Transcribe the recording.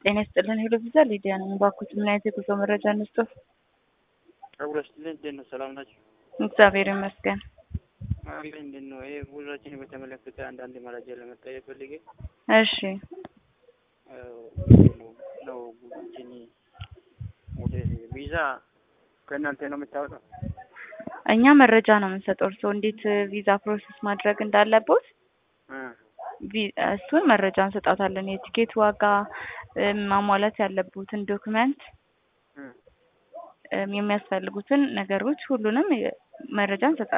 ጤና ይስጥልን ሄሎ ቪዛ ሊዲያ ነኝ። እባክዎት ምን አይነት የጉዞ መረጃ እንስጥዎት? ጸጉር ስትልን እንዴት ነው? ሰላም ናቸው? እግዚአብሔር ይመስገን። አለ እንዴት ነው? ይሄ ጉዞችን በተመለከተ አንዳንድ መረጃ ለመጠየቅ ፈልጌ እሺ ነው ጉዞችን ወደ ቪዛ ከእናንተ ነው የምታወጣው? እኛ መረጃ ነው የምንሰጠው። እርስዎ እንዴት ቪዛ ፕሮሰስ ማድረግ እንዳለቦት ቪ- እሱን መረጃ እንሰጣታለን። የቲኬት ዋጋ፣ ማሟላት ያለቡትን ዶክመንት፣ የሚያስፈልጉትን ነገሮች ሁሉንም መረጃ እንሰጣለን።